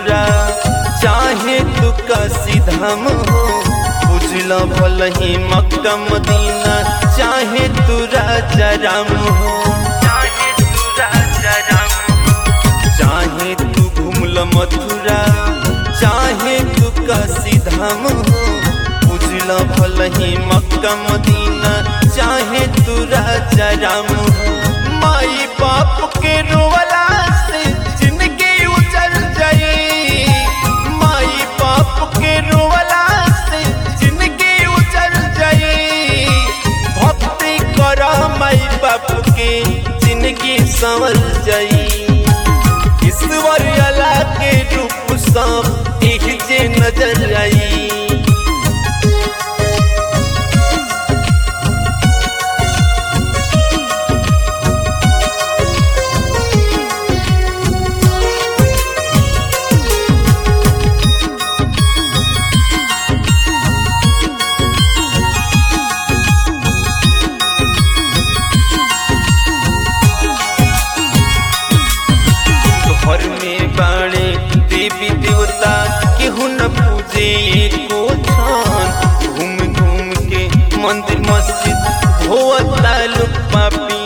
मथुरा चाहे तू काशी धाम हो बुझल भल ही मक्का मदीना चाहे तू राजा राम हो चाहे तू राजा राम चाहे तू घूमल मथुरा चाहे तू काशी धाम हो बुझल भल ही मक्का मदीना चाहे तू राजा राम हो माई बाप के रोवला से जिंदगी उजल जाई माई बाप के रोवला से जिंदगी उजल जाई भक्ति कर माई बाप के जिंदगी संवल जाई ईश्वर अला के रूप सब एक जे नजर आई घर में बाणे देवी देवता केहू न पूजे एको छान घूम घूम के मंदिर मस्जिद धोवता लोग पापी